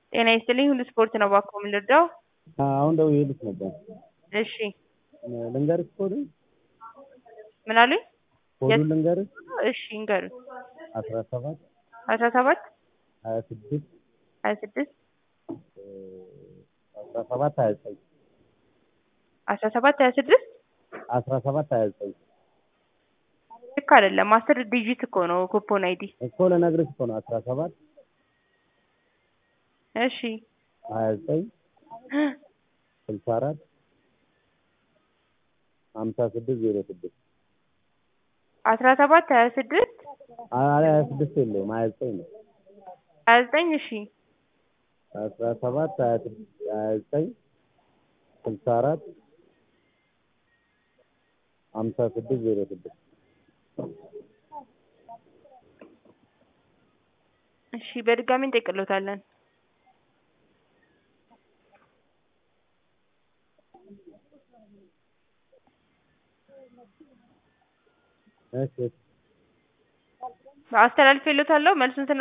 ጤና ይስጥልኝ ሁሉ ስፖርት ነው እባክዎ ምን ልርዳዎ? አሁን ደውዬልሽ ነበር። እሺ ልንገርሽ ኮዱን? ምን አሉኝ? ኮዱን ልንገርሽ? እሺ ይንገሩኝ። አስራ ሰባት አስራ ሰባት ሀያ ስድስት ሀያ ስድስት አስራ ሰባት ሀያ ዘጠኝ አስራ ሰባት ሀያ ስድስት አስራ ሰባት ሀያ ዘጠኝ ልክ አይደለም አስር ዲጂት እኮ ነው ኩፖን አይዲ እኮ ልነግርሽ እኮ ነው። አስራ ሰባት እሺ ሀያ ዘጠኝ ስልሳ አራት ሀምሳ ስድስት ዜሮ ስድስት አስራ ሰባት ሀያ ስድስት ሀያ ስድስት የለውም ሀያ ዘጠኝ ነው። ሀያ ዘጠኝ እሺ አስራ ሰባት ሀያ ስድስት ሀያ ዘጠኝ ስልሳ አራት ሀምሳ ስድስት ዜሮ ስድስት እሺ በድጋሚ እንጠይቅልዎታለን። እሺ አስተላልፌልዎታለሁ መልሱን ስና